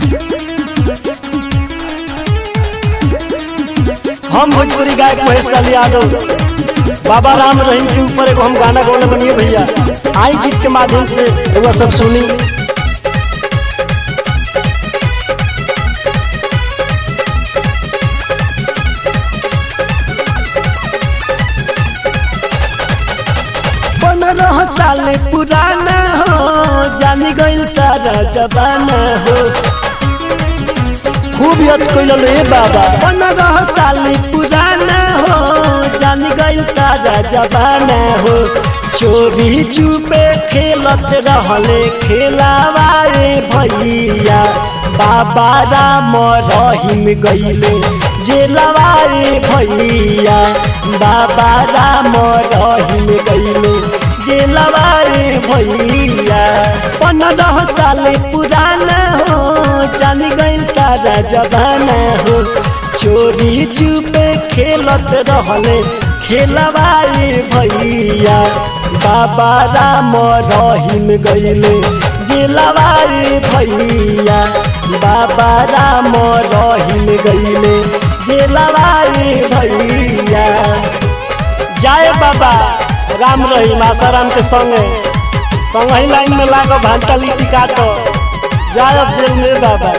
हम भोजपुरी गायक महेश लाल यादव बाबा राम रहीम के ऊपर एगो हम गाना गौले बनिए भैया आई गीत के माध्यम से एगो सब सुनी पंद्रह साल पुराना हो जानी गईल सारा जबाना हो खूब याद कैल ए बाबा पंद्रह साल पुराना हो जानी गईल सारा जबाना हो चोरी चुपे खेलत रहले खेलावाए भैया बाबा राम रहीम गईले जेलवाए भैया बाबा राम रहीम गईले जेलवाए भैया पंद्रह साल पुराना हो जान गईल सारा जबाना हो चोरी चुपे खेलत रहले खेलवाए भैया बाबा राम रहीम गईले जेलवाए भैया बाबा राम रहीम गईले जेलवाए भैया जाए बाबा राम रहीम आसाराम के संगे संग ही लाइन में लागो भांटा लिट्टी काटो जाए अब जेल में बाबा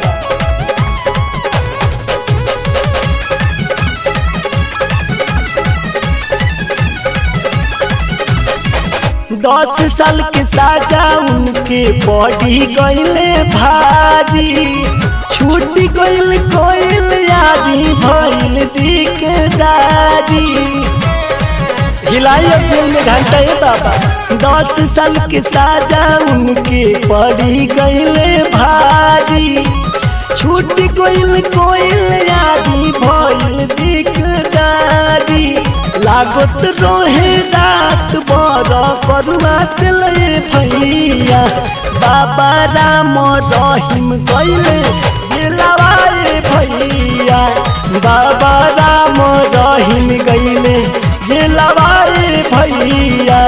दस साल के साजा उनके बॉडी गईले भारी छूट गईल कोईल यादी भइल दिकदारी हिलाई अब जेल में घंटा है बाबा दस साल के साजा उनके पड़ी गईले भारी छूट गईल कोईल यादी भइल दिकदारी लागत रोहे रात बर करुआ चले भैया बाबा राम रहीम गईले जेलवाए भैया बाबा राम रहीम गईले जेलवाए भैया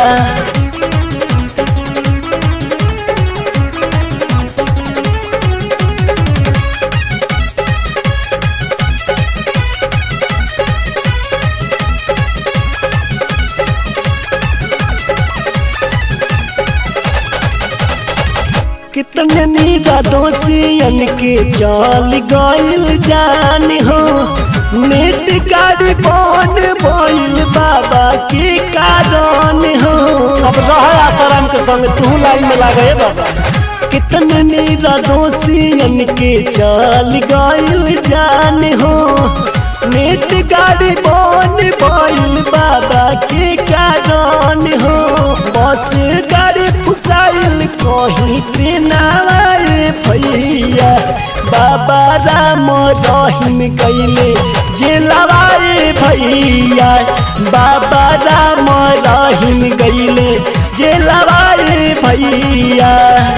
कितने नीरा दोषियन के चल गईल जान हो नेट गाड़ी बन बोल बाबा के कारण हो अब रह आसाराम के संग तू लाइन में लागे बाबा कितने नीरा दोषियन के चल गईल जान हो नेट गाड़ी बन बोल बाबा के कारण हो बस गाड़ी फुकाइल कहीं पे नावाए भैया बाबा राम रहीम गईले जेलवाए भैया बाबा राम रहीम गईले जेलवाए भैया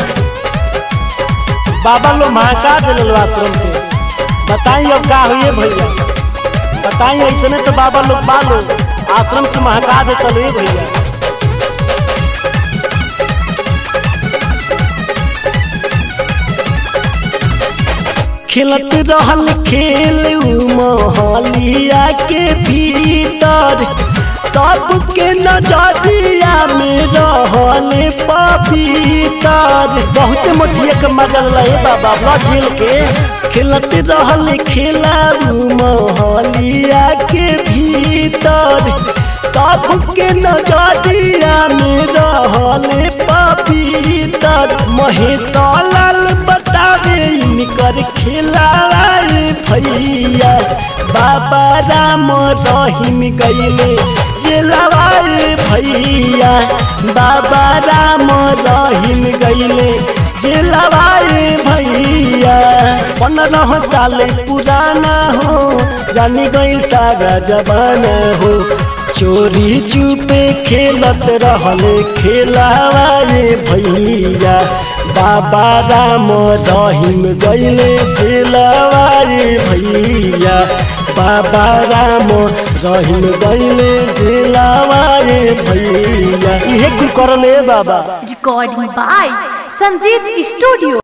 बाबा लोग महका दिल आश्रम के बताई अब का हुए भैया बताई ऐसे तो बाबा लोग बालो आश्रम के महका देता भैया खेलत रहल खेल मोहलिया के भीतर सबके नजरिया में रहल पपीतर बहुत मोटिया के मजल रहे बाबा ब्लड के खेलत रहल खेला मोहलिया के भीतर सबके नजरिया में रहल पपीतर महेश लाल बतावे इनकर खिलाए भैया बाबा राम रहीम गईले जेलवाए भैया बाबा राम रहीम गईले जेलवाए भैया पंद्रह साल पुराना हो जानी गई सारा जबाना हो चोरी चुपे खेलत रहले खेलावाए भैया बाबा राम रहीम गईले जेलवाए भैया बाबा राम रहीम गईले जेलवाए भैया इहे कुल करले बाबा Recording by Sanjeev Studio.